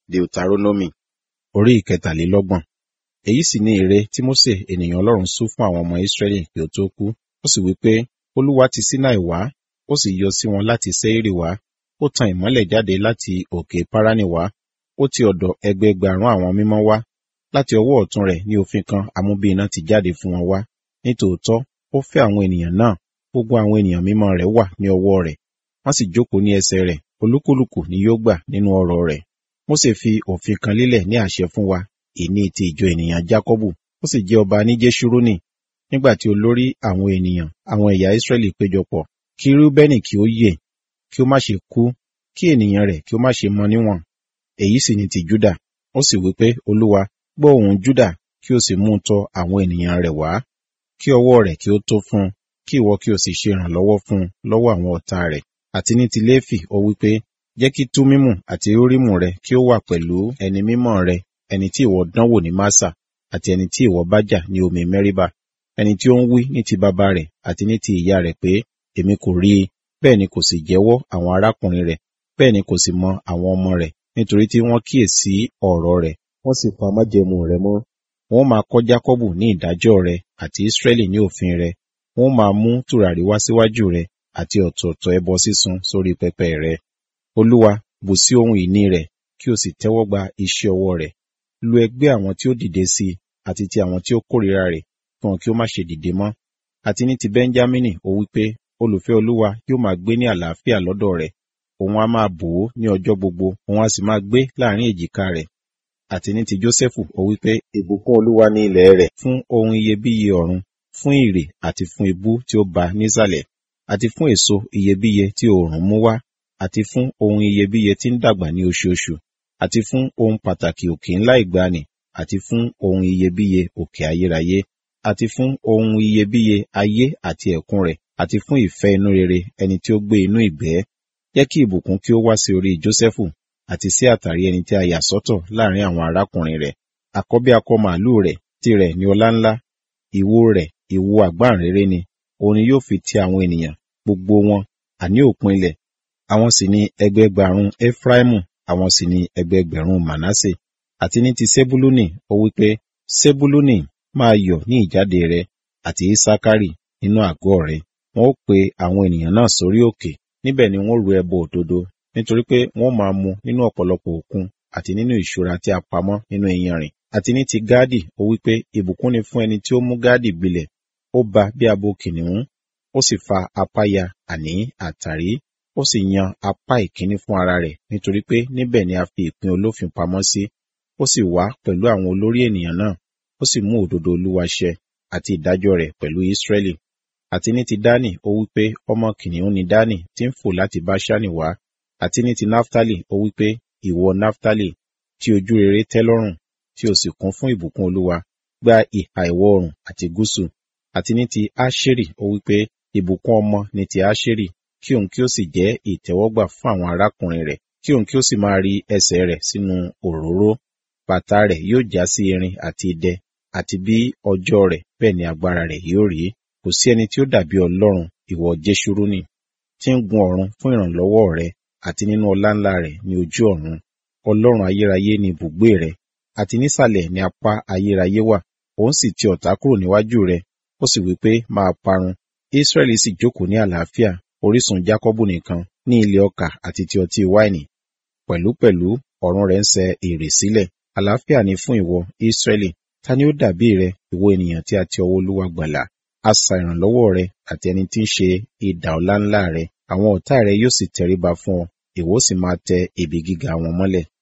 Deuteronomy orí ìkẹtàlélọ́gbọ̀n. Èyí sì ni ère tí Mósè ènìyàn Ọlọ́run sú fún àwọn ọmọ Ísírẹ́lì kí ó tó kú. Ó sì wí pé, Olúwa ti Sinai wá, ó sì yọ sí wọn láti Seiri wá, ó tan ìmọ́lẹ̀ jáde láti òkè Páránì wá, ó ti ọ̀dọ̀ ẹgbẹẹgbàrún àwọn mímọ́ wá. Láti ọwọ́ ọ̀tún rẹ̀ ní òfin kan amúbí iná ti jáde fún wọn wá. Nítòótọ́, ó fẹ́ àwọn ènìyàn náà, gbogbo àwọn ènìyàn mímọ́ rẹ̀ wà ní ọwọ́ rẹ̀. Wọ́n sì jókòó ní ẹsẹ̀ rẹ̀, olúkúlùkù ni yóò gbà nínú ọrọ̀ rẹ̀. Mósè fi òfin kan lélẹ̀ ní àṣẹ fún wa, ìní ti ìjọ ènìyàn Jákọ́bù, ó sì jẹ́ ọba ní Jésúrónì. Nígbà tí olórí àwọn ènìyàn, àwọn ẹ̀yà Ísírẹ́lì péjọpọ̀, kí Rúbẹ́nì kí ó yè, kí ó má ṣe kú, kí ènìyàn rẹ̀ kí ó má ṣe mọ níwọ̀n. Èyí sì ni ti Júdà. Ó sì wí pé, Olúwa, gbọ́ ohùn Júdà, kí o sì mú un tọ àwọn ènìyàn rẹ̀ wá. Kí ọwọ́ rẹ̀ kí ó tó fún un, kí ìwọ kí o sì ṣe ìrànlọ́wọ́ fún un lọ́wọ́ àwọn ọ̀tá rẹ̀. Àti ní ti Léfì, ó wí pé, jẹ́ kí Túmímù àti Úrímù rẹ kí ó wà pẹ̀lú ẹni mímọ́ rẹ, ẹni tí ìwọ dánwò ní Másà, àti ẹni tí ìwọ bá jà ní omi Mẹ́ríbà, ẹni tí ó ń wí ní ti bàbá rẹ̀ àti ní ti ìyá rẹ̀ pé, èmi kò rí i, bẹ́ẹ̀ ni kò sì jẹ́wọ́ àwọn arákùnrin rẹ̀, bẹ́ẹ̀ ni kò sì mọ àwọn ọmọ rẹ̀, nítorí tí wọ́n kíyèsí ọ̀rọ̀ rẹ̀, wọ́n sì pa májẹ̀mú rẹ̀ mọ́. Wọ́n máa kọ́ Jákọ́bù ní ìdájọ́ rẹ̀ àti Ísírẹ́lì ní òfin rẹ̀. Wọ́n máa mú tùràrí wá síwájú rẹ̀ àti ọ̀tọ̀ọ̀tọ̀ ẹbọ sísun sórí pẹpẹ rẹ̀. Olúwa, bù sí ohun ìní rẹ̀, kí o sì tẹ́wọ́ gba iṣẹ́ ọwọ́ rẹ̀. Lu ẹgbẹ́ àwọn tí ó dìde sí i àti ti àwọn tí ó kórìíra rẹ̀, kí wọn kí ó má ṣe dìde mọ́. Àti ní ti Bẹ́ńjámínì, ó wí pé, olùfẹ́ Olúwa yóò máa gbé ní àlàáfíà lọ́dọ̀ rẹ̀. Òun á máa bò ó ní ọjọ́ gbogbo, òun á sì máa gbé láàrin èjìká rẹ̀. Àti ní ti Jósẹ́fù, ó wí pé, ìbùkún Olúwa ní ilẹ̀ rẹ̀ fún ohun iyebíye ọ̀run, fún ìrè àti fún ibú tí ó ba nísàlẹ̀, àti fún èso iyebíye tí oòrùn mú wá, àti fún ohun iyebíye tí ń dàgbà ní oṣooṣù, àti fún ohun pàtàkì òkè ńlá ìgbàanì, àti fún ohun iyebíye òkè ayérayé, àti fún ohun iyebíye ayé àti ẹ̀kún rẹ̀, àti fún ìfẹ́ inú rere ẹni tí ó gbé inú ìgbẹ́. Jẹ́ kí ìbùkún kí ó wá sí orí Jósẹ́fù, àti sí àtàrí ẹni tí a yà sọ́tọ̀ láàrin àwọn arákùnrin rẹ̀. Àkọ́bí akọ màlúù rẹ̀, tirẹ̀ ni ọlá ńlá, ìwo rẹ̀, ìwo àgbáǹréré ni, òun ni yóò fi ti àwọn ènìyàn, gbogbo wọn, àní òpin ilẹ̀. Àwọn sì ni ẹgbẹẹgbàrún Efraimu, àwọn sì ni ẹgbẹẹgbẹ̀rún Manasse. Àti ní ti Sebuluni, ó wí pé, Sebuluni máa yọ̀ ní ìjáde rẹ, àti Isakari nínú àgọ́ rẹ. Wọn ó pe àwọn ènìyàn náà sórí òkè, níbẹ̀ ni wọ́n ru ẹbọ òdodo, nítorí pé wọ́n máa mu nínú ọ̀pọ̀lọpọ̀ òkun, àti nínú ìṣúra tí a pamọ́ nínú iyanrìn. Àti ní ti Gáàdì, ó wí pé, ìbùkún ni fún ẹni tí ó mú Gáàdì gbilẹ̀, ó ba bí abo kìnìún, ó sì fa apá ya, àní àtàrí, ó sì yan apá ìkíní fún ara rẹ̀, nítorí pé níbẹ̀ ni a fi ìpín olófin pamọ́ sí. Ó sì wá pẹ̀lú àwọn olórí ènìyàn náà, ó sì mú òdodo Olúwa ṣẹ, àti ìdájọ́ rẹ̀ pẹ̀lú Ísírẹ́lì. Àti ní ti Dánì, ó wí pé, ọmọ kìnìún ni Dánì tí ń fò láti Báṣánì wá. Àti ní ti Náftálì, ó wí pé, ìwọ Náftálì, tí ojú rere tẹ́ lọ́rùn, tí o sì kún fún ìbùkún Olúwa, gba ìhà ìwọ̀ oòrùn àti gúúsù. Àti ní ti Áṣérì, ó wí pé, ìbùkún ọmọ ni ti Áṣérì, kí òun kí ó sì jẹ́ ìtẹ́wọ́gbà fún àwọn arákùnrin rẹ̀, kí òun kí ó sì máa rí ẹsẹ̀ rẹ̀ sínú òróró. Bàtà rẹ̀ yóò já sí irin àti idẹ, àti bí ọjọ́ rẹ̀ bẹ́ẹ̀ ni agbára rẹ̀ yóò rí. Kò sí ẹni tí ó dàbí Ọlọ́run, ìwọ Jésúrúnì, tí ń gun ọ̀run fún ìrànlọ́wọ́ rẹ̀, àti nínú ọlá ńlá rẹ̀ ní ojú ọ̀run. Ọlọ́run ayérayé ni ibùgbé rẹ̀, àti nísàlẹ̀ ni apá ayérayé wà. Òun sì ti ọ̀tá kúrò níwájú rẹ̀, ó sì wí pé, máa parun. Ísírẹ́lì sì jókòó ní àlàáfíà, orísun Jákọ́bù nìkan, ní ilẹ̀ ọkà àti ti ọtí wáìnì. Pẹ̀lúpẹ̀lú ọ̀run rẹ̀ ń sẹ èrè sílẹ̀. Àlàáfíà ni fún ìwọ, Ísírẹ́lì. Ta ni ó dàbí rẹ, ìwọ ènìyàn tí a ti ọwọ́ Olúwa gbàlà? Asà ìrànlọ́wọ́ rẹ àti ẹni tí ń ṣe idà ọlá ńlá rẹ. Àwọn ọ̀tá rẹ yóò sì tẹríba fún ọ, ìwọ sì máa tẹ ibi gíga wọn mọ́lẹ̀.